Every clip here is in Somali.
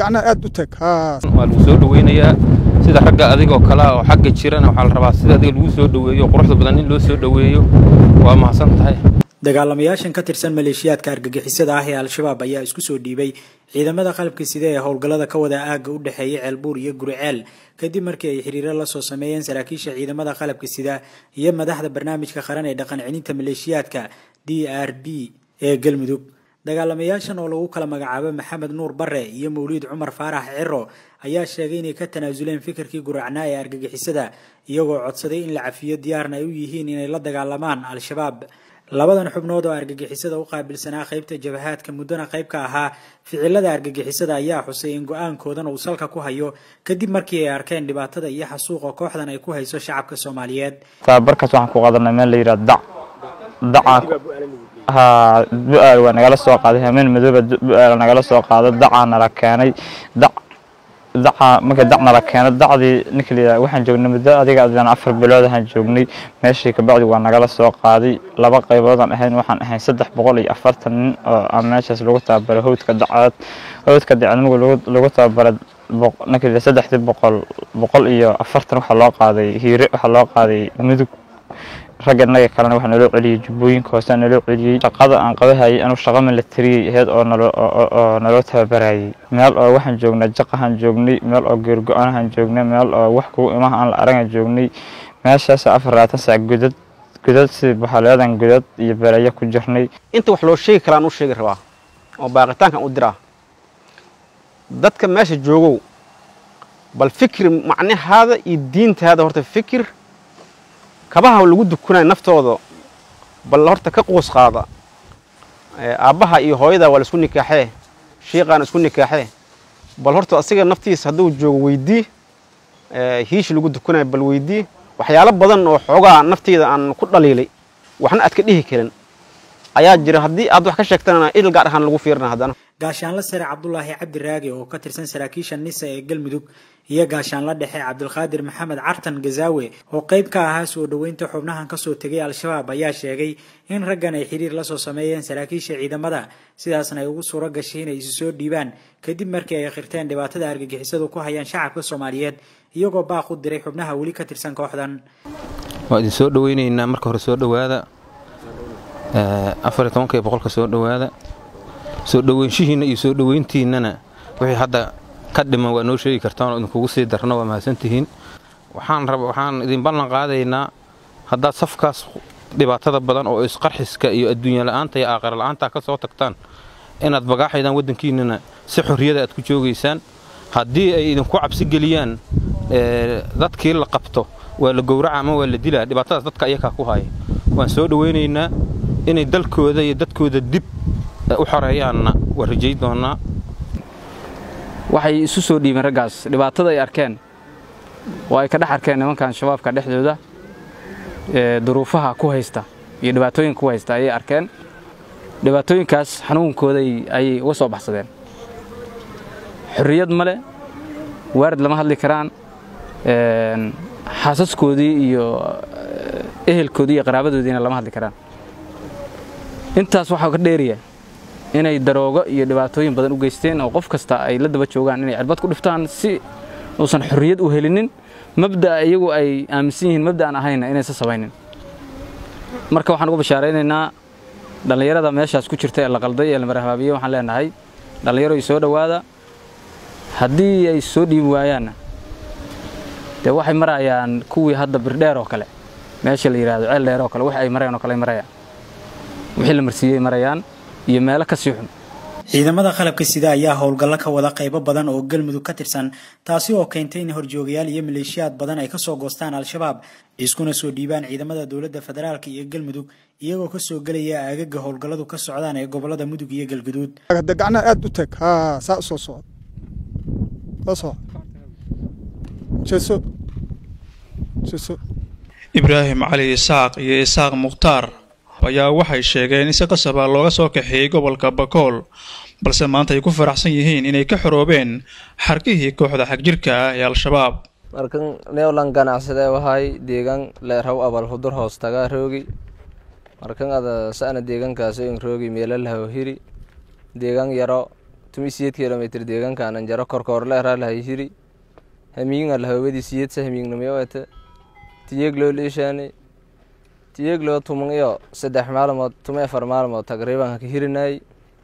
gacnaha aad u tag haa waa lagu soo dhaweynayaa sida ragga adigoo kale ah oo xagga jirana waxaa la rabaa sida adiga lagu soo dhaweeyo quruxda badan in loo soo dhaweeyo waa mahadsan tahay dagaalamayaashan ka tirsan maleeshiyaadka argagixisada ah ee al-shabaab ayaa isku soo dhiibay ciidamada qalabka sida ee howlgallada ka wada aagga u dhexeeya ceelbuur iyo guriceel kadib markii ay xiriiro la soo sameeyeen saraakiisha ciidamada qalabka sida iyo madaxda barnaamijka qaran ee dhaqan celinta maleeshiyaadka d r b ee galmudug dagaalamayaashan oo lagu kala magacaabo maxamed nuur bare iyo mawliid cumar faarax ciro ayaa sheegay inay ka tanaasuleen fikirkii guracnaa ee argagixisada iyagoo codsaday in la cafiyo diyaarna ay u yihiin inay la dagaalamaan al-shabaab labadan xubnood oo argagixisada u qaabilsanaa qaybta jabahaadka muddona qayb ka ahaa ficilada argagixisada ayaa xusay in go-aankoodan uu salka ku hayo kadib markii ay arkeen dhibaatada iyo xasuuqa kooxdan ay ku hayso shacabka soomaaliyeed tababarkaas waxaan ku qaadanay meel la yidhaha dac dacaa haa bu-aal waa nagala soo qaaday hameen madooba bu-aal nagala soo qaado dacaa nala keenay dac daca marka dac nala keeno dacdii ninka layidhaha waxaan joognay muddo adiga adaan afar bilood ahaan joognay meeshii kabacdi waa nagala soo qaaday laba qayboodaan ahayn waxaan ahayn saddex boqol iyo afartan nin oo aan meeshaas lagu tababaray howdka dacaad howdka dacadnigu lagu tababaray ninka layidhaha saddexdii boqol boqol iyo afartan waxaa loo qaaday hiire waxaa loo qaaday mudug ragga inaga kalena waxaa naloo celiyey jubbooyinka hoose naloo celiyey shaqada aan qabahayay anuu shaqa milatariyay aheyd oo naloo naloo tababarayay meel oo waxaan joognay jaqahaan joognay meel oo geergo-anahaan joognay meel oo wax kugu imaha aan la aragaan joognay meeshaas afar labaatan saac gudad gudad sidii baxaleedan gudad iyo berayo ku jirnay inta wax loo sheegi kalaan u sheegi rabaa oo baaqitaankan u diraa dadka meesha joogow bal fikir macnahaada iyo diintaada horta fikir kabaha lagu dukunaya naftooda bal horta ka quus qaada aabbaha iyo hooyada waa la isku nikaaxee shiiqaana isku nikaaxee bal horta asiga naftiisa hadduu joogo weydii hiishi lagu dukunaya bal weydii waxyaalo badan oo xoogaa nafteyda aan ku dhaliilay waxna aad ka dhihi karin ayaa jira haddii aad wax ka sheegtana idil gaar ahaan lagu fiirina haddana gaashaanla sare cabdulaahi cabdi raagi oo ka tirsan saraakiisha nisa ee galmudug iyo gaashaanla dhexe cabdilqaadir maxamed cartan gazaawe oo qayb ka ahaa soo dhoweynta xubnahan kasoo tegay al-shabaab ayaa sheegay in raggan ay xiriir lasoo sameeyeen saraakiisha ciidamada sidaasna ay ugu suuro gashay inay isu soo dhiibaan kadib markii ay khirteen dhibaatada argagixisadu ku hayaan shacabka soomaaliyeed iyagoo baaq u diray xubnaha weli ka tirsan kooxdan waa idin soo dhaweynaynaa marka hore soo dhowaada afar iyo tobanka iyo boqolka soo dhowaada soo dhoweynshihiinna iyo soo dhoweyntiinnana wixii hadda ka dhiman waa noo sheegi kartaan oo idinkugu sii darno waa mahadsantihiin waxaan raba waxaan idin ballan qaadaynaa haddaad safkaas dhibaatada badan oo isqarxiska iyo adduunya la'aanta iyo aakhira la'aanta ka soo tagtaan inaad bagaaxaydaan waddankiinnana si xorriyada aad ku joogaysaan haddii ay idinku cabsi geliyaan dadkii la qabto waa la gowraca ama waa la dilaa dhibaatadaas dadka ayakaa ku haya waan soo dhoweynaynaa inay dalkooda iyo dadkooda dib u xoreeyaanna waa rajay doonnaa waxay isu soo dhiibeen raggaas dhibaatada ay arkeen oo ay ka dhex arkeen nimankan shabaabka dhexdooda duruufaha ku haysta iyo dhibaatooyinka ku haysta ayay arkeen dhibaatooyinkaas xanuunkooday ayay uga soo baxsadeen xorriyad male waarid lama hadli karaan xaasaskoodii iyo ehelkoodii iyo qaraabadoodiina lama hadli karaan intaas waxaa ka dheeriya inay daroogo iyo dhibaatooyin badan u geysteen oo qof kasta ay la daba joogaan inay cirbad ku dhiftaan si uusan xorriyad u helinin mabda'a iyagu ay aaminsan yihiin mabda'an ahayna inaysan samaynin marka waxaan ugu bashaaraynaynaa dhallinyarada meeshaas ku jirta ee la qalday ee la marahbaabiye waxaan leenahay dhallinyaro ay soo dhowaada haddii ay soo dhiibi waayaanna dee waxay marayaan kuwii hadda birdheer oo kale meesha la yidhaahdo ceel dheer oo kale wix ay marayaan oo kale ay marayaan wixii la marsiiyey marayaan iyo meelo ka sii xun ciidamada qalabka sida ayaa howlgallo ka wada qaybo badan oo galmudug ka tirsan taasi oo keentay in horjoogayaal iyo maleeshiyaad badan ay kasoo goostaan al-shabaab iskuna soo dhiibaan ciidamada dowladda federaalk iyo galmudug iyagoo kasoo gelaya aagaga howlgalladu ka socdaan ee gobolada mudug iyo galguduud hadda gacnaha aad u tag haa saa u soo socod soo socod jeeso jeeso ibraahim cali isaaq iyo isaaq mukhtaar ayaa waxay sheegeen in si qasaba looga soo kaxeeyey gobolka bakool balse maanta ay ku faraxsan yihiin inay ka xoroobeen xarkihii kooxda xagjirka ah ee al-shabaab markan neolan ganacsade wahay deegaan leeraw abal hudur hoos tagaa roogi markan ada sa'na deegaankaasi in roogi meelalahaw hiri deegaan yaro tumi siyeed kilomitr deegaankan anjaro korkoor leeraa lahay hiri hamiinga lahawadi siyedsa hamiignamayoete tiyegloo liishaani tiyegloo tuman iyo saddex maalmood tuma afar maalmood taqriiban ka hirinay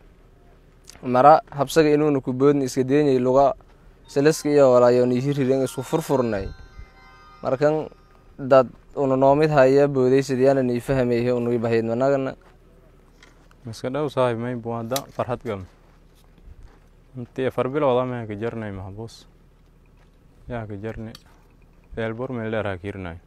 mara habsaga inuuna ku boodni iska deenyay luga salaska iyo walaayooni hiriren isku furfurnay markan dad una noomid haya boodaysadyaana nii fahamayhe unui bahayd managana iska dhow saaxib may buwaada farxad gal intii afar bilooda maa ka jarnay maxbuus yaa ka jarni eelbur meeldheeraa kiirnay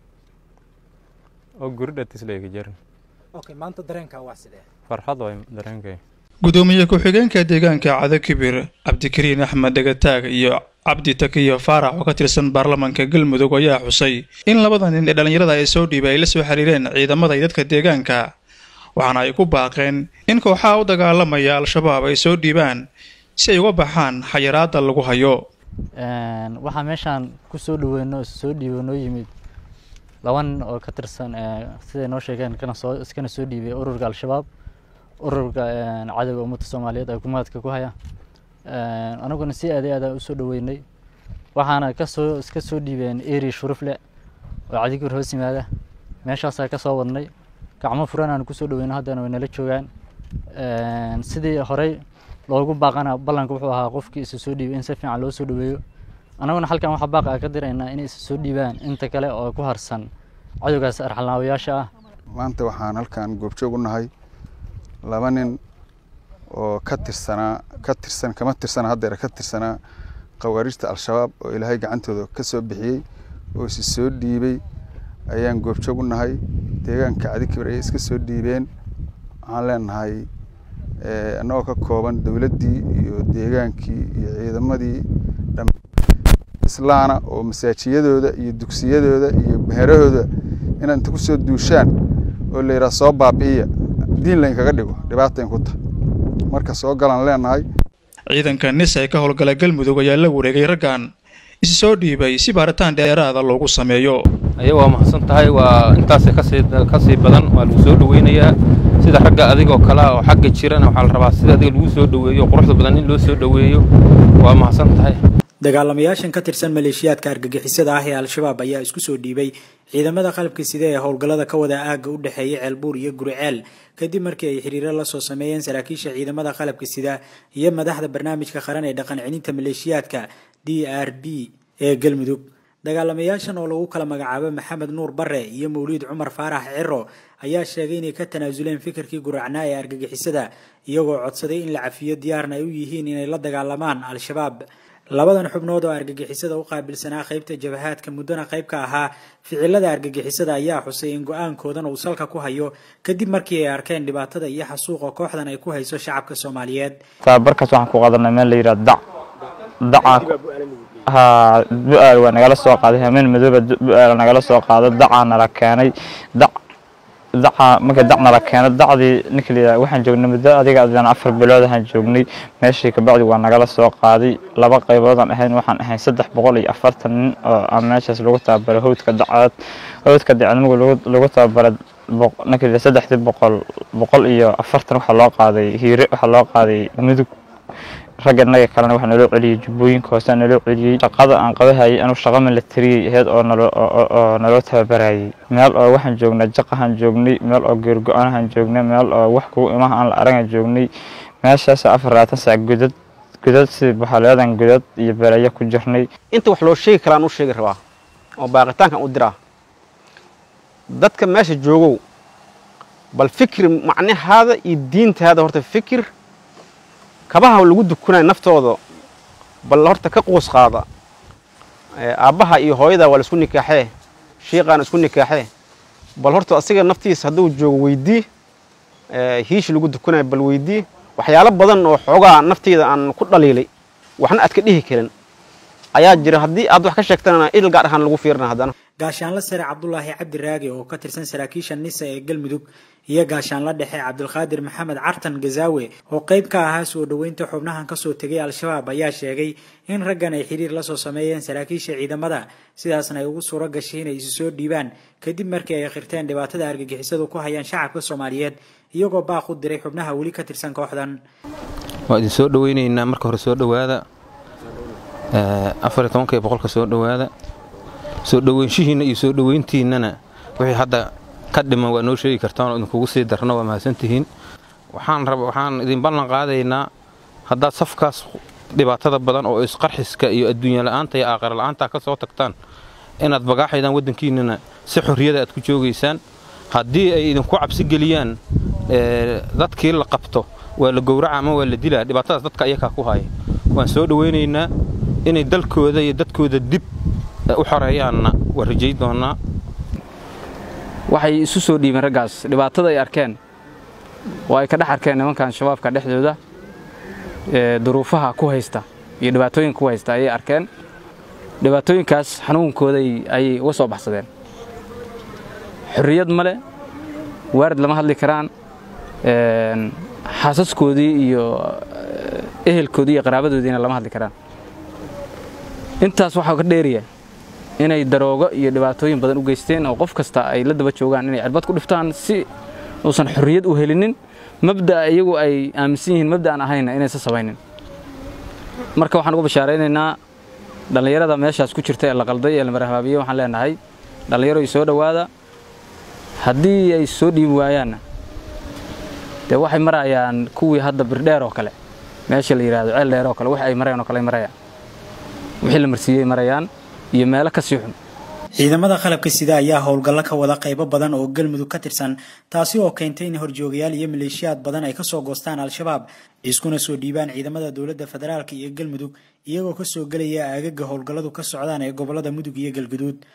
oo guri dhatislay ka jarni okay maanta dareenkaa waa sidee farxad way dareenkay gudoomiye ku-xigeenka deegaanka cado kibir cabdikariin axmed dhegataag iyo cabdi takiyo faarax oo ka tirsan baarlamaanka galmudug ayaa xusay in labada nin ee dhallinyarada ay soo dhiibay ay la soo xiriireen ciidamada iyo dadka deegaanka waxaana ay ku baaqeen in kooxaha u dagaalamaya al-shabaab ay soo dhiibaan si ay uga baxaan xayiraada lagu hayo waxaa meeshaan ku soo dhaweyno soo dhiibo noo yimid laba nin oo ka tirsan siday noo sheegeen kana soo iskana soo dhiibay ururka al-shabaab ururka cadowga ummadda soomaaliyeed ay kumaadka ku haya anaguna si aad aada usoo dhaweynay waxaana kasoo iska soo dhiibeen eri shurufle oo cadigir hoos yimaada meeshaasaa ka soo wadnay gacmo furan aan kusoo dhaweyno haddana way nala joogaan sidii horey loogu baaqana ballanka wuxuu ahaa qofkii isa soo dhiibay in si fiican loo soo dhaweeyo annaguna halkan waxaa baaqa ka diraynaa inay isa soo dhiibaan inta kale oo ku harsan cadowgaas arxalnaawayaasha ah maanta waxaan halkan goobjoog u nahay laba nin oo ka tirsanaa ka tirsan kama tirsana haddeer ka tirsanaa khawaarijta al-shabaab oo ilaahay gacantooda ka soo bixiyey oo isi soo dhiibay ayaan goobjoog u nahay deegaanka cadikibir ayay iska soo dhiibeen waxaan leenahay annagoo ka kooban dowladdii iyo deegaankii iyo ciidamadii islaana oo masaajiyadooda iyo dugsiyadooda iyo beherahooda inaad inta kusoo duushaan oo la yidhaha soo baabi'iya diin laynkaga dhigo dhibaata in ku tahay marka soo galaan leenahay ciidanka nis ee ka howlgala galmudug ayaa la wareegay raggan isi soo dhiibay si baaritaan dheeraada loogu sameeyo aya waa mahadsan tahay waa intaasay kasii kasii badan waa lagu soo dhaweynayaa sida ragga adigoo kale oo xagga jirana waxaa la rabaa sida adiga lagu soo dhaweeyo quruxda badan in loo soo dhaweeyo waa mahadsan tahay dagaalamayaashan ka tirsan maleeshiyaadka argagixisada ah ee al-shabaab ayaa isku soo dhiibay ciidamada qalabka side ee howlgallada ka wada aagga u dhexeeya ceelbuur iyo guriceel kadib markii ay xiriiro lasoo sameeyeen saraakiisha ciidamada qalabka sida iyo madaxda barnaamijka qaran ee dhaqan celinta maleeshiyaadka d r b ee galmudug dagaalamayaashan oo lagu kala magacaabo maxamed nuur bare iyo mawliid cumar faarax ciro ayaa sheegay inay ka tanaasuleen fikirkii guracnaa ee argagixisada iyagoo codsaday in la cafiyo diyaarna ay u yihiin inay la dagaalamaan al-shabaab labadan xubnood oo argagixisada u qaabilsanaa qaybta jabahaadka muddona qayb ka ahaa ficilada argagixisada ayaa xusay in go-aankoodan uu salka ku hayo kadib markii ay arkeen dhibaatada iyo xasuuqa kooxdan ay ku hayso shacabka soomaaliyeed tababarkaas waxaan ku qaadanay meel la yidhaha dac dacaa ha bu-aal waa nagala soo qaaday hameen madooba bu-aal nagala soo qaado dacaa nala keenay dac daca marka dac nala keeno dacdii ninka la yidhaha waxaan joognay muddo adiga adaan afar bilood ahaan joognay meeshii kabacdi waa nagala soo qaaday laba qayboodaan ahayn waxaan ahayn saddex boqol iyo afartan nin oo aan meeshaas lagu tababaray howdka dacaad howdka dacadmigu lagu tababaray ninka la saddexdii boqol boqol iyo afartan waxaa loo qaaday hiire waxaa loo qaaday mudug ragga inaga kalena waxaa naloo celiyey jubbooyinka hoose naloo celiyey shaqada aan qabahayay anuu shaqa milatariyay ahayd oo naloo naloo tababarayay meel oo waxaan joognay jaqahaan joognay meel oo geergo-aanahaan joognay meel oo wax kugu imaha aan la aragaan joognay meeshaas afar labaatan saac godad godad sidii baxaleedan godad iyo berayo ku jirnay inta wax loo sheegi karaan u sheegi rabaa oo baaqitaankan u diraa dadka meesha joogow bal fikir macnahaada iyo diintaada horta fikir kabaha lagu dukunayo naftooda bal horta ka quus qaada aabbaha iyo hooyada waa la isku nikaaxee shiiqaana isku nikaaxee bal horta asiga naftiisa hadduu joogo weydii hiishi lagu dukunayo bal weydii waxyaalo badan oo xoogaa nafteyda aan ku dhaliilay waxna aad ka dhihi karin ayaa jira haddii aad wax ka sheegtana idil gaar ahaan lagu fiirina haddana gaashaanla sare cabdulaahi cabdi raagi oo ka tirsan saraakiisha nisa ee galmudug iyo gaashaanla dhexe cabdulqaadir maxamed cartan gazaawe oo qayb ka ahaa soo dhoweynta xubnahan kasoo tegay al-shabaab ayaa sheegay in raggan ay xiriir lasoo sameeyeen saraakiisha ciidamada sidaasna ay ugu suuro gashay inay isu soo dhiibaan kadib markii ay khirteen dhibaatada argagixisadu ku hayaan shacabka soomaaliyeed iyagoo baaq u diray xubnaha weli ka tirsan kooxdan waa idin soo dhoweynaynaa marka hore soo dhowaada afar iyo tobanka iyo boqolka soo dhowaada soo dhoweynshihiinna iyo soo dhoweyntiinnana wixii hadda ka dhiman waa noo sheegi kartaan oo idinkugu sii darno waa mahadsantihiin waxaan raba waxaan idin ballan qaadaynaa haddaad safkaas dhibaatada badan oo isqarxiska iyo adduunya la'aanta iyo aakhira la'aanta ka soo tagtaan inaad bagaaxaydaan waddankiinnana si xorriyada aad ku joogaysaan haddii ay idinku cabsi geliyaan dadkii la qabto waa la gowraca ama waa la dilaa dhibaatadaas dadka ayakaa ku haya waan soo dhoweynaynaa inay dalkooda iyo dadkooda dib u xoreeyaanna waa rajay doonnaa waxay isu soo dhiibeen raggaas dhibaatada ay arkeen oo ay ka dhex arkeen nimankan shabaabka dhexdooda duruufaha ku haysta iyo dhibaatooyinka ku haysta ayay arkeen dhibaatooyinkaas xanuunkooda ayay uga soo baxsadeen xorriyad male waarid lama hadli karaan xaasaskoodii iyo ehelkoodii iyo qaraabadoodiina lama hadli karaan intaas waxaa ka dheeriya inay daroogo iyo dhibaatooyin badan u geysteen oo qof kasta ay la daba joogaan inay cirbad ku dhiftaan si uusan xorriyad u helinin mabda'a iyagu ay aaminsan yihiin mabda'an ahayna inaysan samaynin marka waxaan ugu bashaaraynaynaa dhallinyarada meeshaas ku jirta ee la qalday ee la marhabaabiyey waxaan leenahay dhallinyaro soo dhowaada haddii ay soo dhiibi waayaanna dee waxay marayaan kuwii hadda birdheer oo kale meesha la yidhaahdo ceel dheer oo kale wax ay marayaan oo kale ay marayaan wixii la marsiiyey marayaan iyo meelo ka sii xun ciidamada qalabka sida ayaa howlgallo ka wada qaybo badan oo galmudug ka tirsan taasi oo keentay in horjoogayaal iyo maleeshiyaad badan ay kasoo goostaan al-shabaab iskuna soo dhiibaan ciidamada dowladda federaalk iyo galmudug iyagoo kasoo gelaya aagaga howlgalladu ka socdaan ee gobolada mudug iyo galguduud